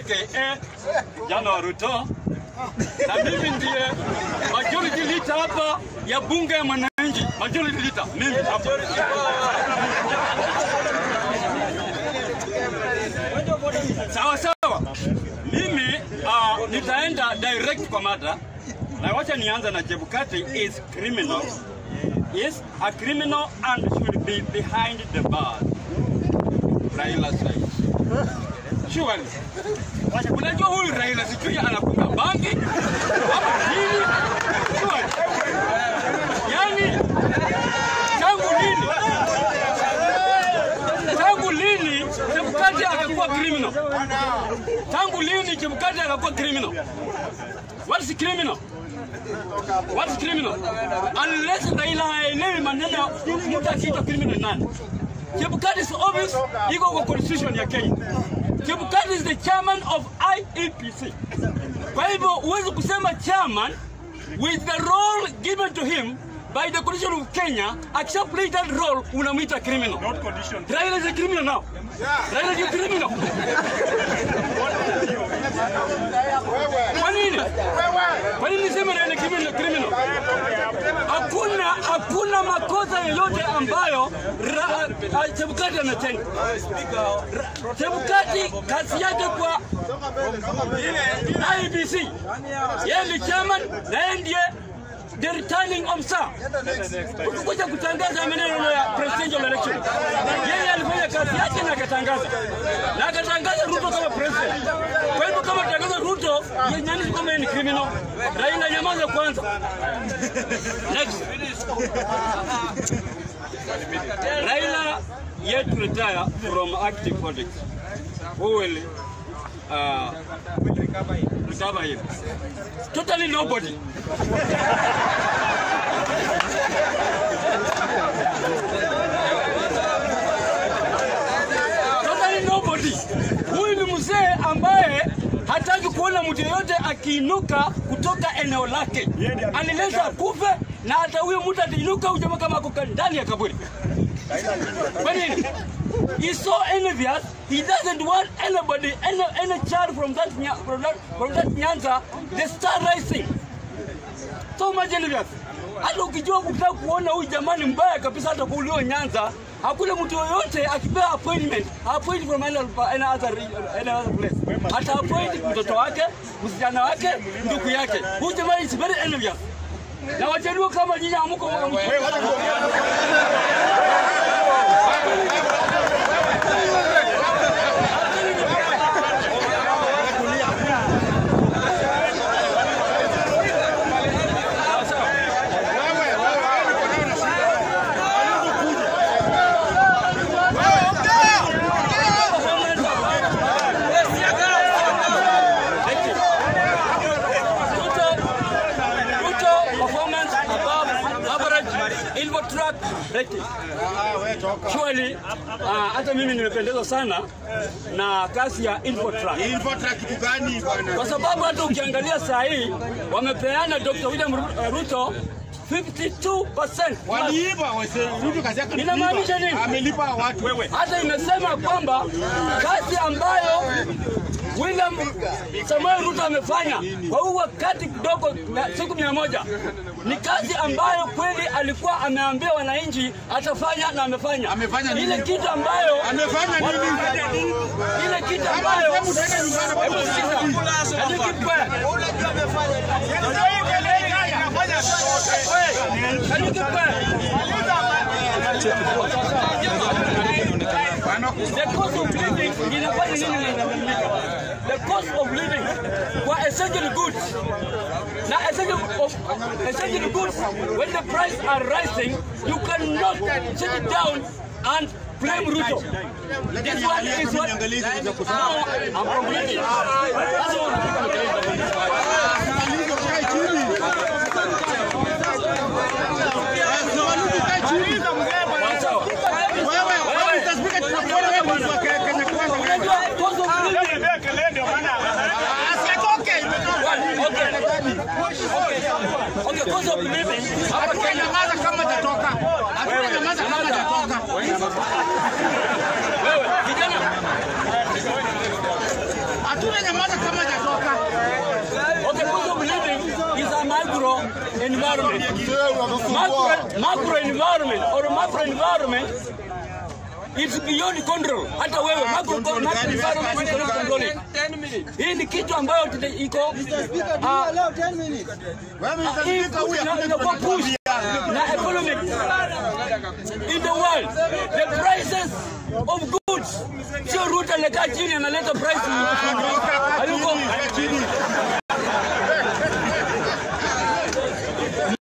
aka jana wa Ruto, na mimi ndiye majority leader hapa ya bunge ya mwananchi, majority leader mimi hapa. Sawa sawa, mimi uh, nitaenda direct kwa mada na wacha nianza na Chebukati is criminal is a criminal and should be behind the bars. Raila says. Surely. Unajua huyu Raila sijui anakunywa bangi ama nini? Surely. Yaani tangu lini? Tangu lini Chebukati akakuwa criminal? Tangu lini Chebukati akakuwa criminal? What is criminal? What is criminal? Unless Raila haelewi maneno mtu akiitwa criminal ni nani. Chebukati is obvious, iko kwa constitution ya Kenya. Chebukati is the chairman of IEPC. Kwa hivyo huwezi kusema chairman with the role given to him by the constitution of Kenya, akisha play that role unamwita criminal. Not condition. Raila is a criminal now. Raila is a criminal. Kwa nini? Kwa nini niseme Raila ni criminal? criminal? Hakuna hakuna makosa yoyote ambayo ra- ah, Chebukati ametenda. Ra- Chebukati kazi yake kwa IBC, yeye ni chairman na yeye ndiye the returning officer kuja kutangaza maneno ya presidential election. Yeye alifanya kazi yake na akatangaza na akatangaza Ruto kama president. Kwa hivyo kama tangaza Ruto yenyewe kama yeye ni criminal, Raila nyamaza kwanza. Next. Raila yet retire from active politics. Who will uh, recover him? Totally nobody. totally nobody. Huyu ni mzee ambaye hataki kuona mtu yeyote akiinuka kutoka eneo lake, anileza akufe, na hata huyo mtu atainuka huyu jamaa kama ako ndani ya kaburi. Kwa nini? He's so envious. He doesn't want anybody, any, any child from that, Nya- from that, from that Nyanza, the star rising. So much envious. Hata ukijua ukitaka kuona huyu jamani mbaya kabisa, hata kuulio Nyanza, hakuna mtu yoyote akipewa appointment, appoint from any, any, other, re- any other place. Hata appoint mtoto wake, msichana wake, ndugu yake. Huyu jamaa is very envious. Na wajaluo kama nyinyi hamuko Ruto, Ruto performance above average Ilvo track rating. Surely, uh, hata mimi nimependezwa sana na kazi ya Ilvo track. Infotrack kitu gani bwana? Kwa sababu hata ukiangalia saa hii wamepeana Dr. William Ru- uh, Ruto 52%. Waliiba wase Ruto kazi yake. ni Inamaanisha kuiba. nini? Amelipa watu. Wewe. hata imesema kwamba kazi ambayo William Samuel Ruto amefanya kwa huu wakati kidogo na siku mia moja ni kazi ambayo kweli alikuwa ameambia wananchi atafanya na amefanya. Amefanya nini? ile kitu ambayo Amefanya nini? ile kitu ambayo Hebu tuende nyumbani. Hebu sikiza. Can you keep quiet? Can you keep quiet? The cost of living inafanya nini inabadilika? The cost of living kwa essential goods na essential of essential goods when the price are rising you cannot sit it down and blame Ruto. This one is what now I'm complaining. That's what Malizo kae chini. Malizo kae chini. Sawa. Wewe, wewe utaspika tunakuona wewe mtu wa Kenya kwanza. Unajua cost of living Asitoke. Okay, cost of living hapa Kenya Nyamaza kama hajatoka. Hakuna nyamaza kama hajatoka. wewe kijana Hatuna nyamaza environment. Macro, macro environment or macro environment it's beyond control. Hata wewe macro, macro environment you cannot control it. Hii ni kitu ambayo tuta- iko ah, hii ina- inakuwa push na economic in the world. The prices of goods sio Ruto anakaa chini analeta price hayuko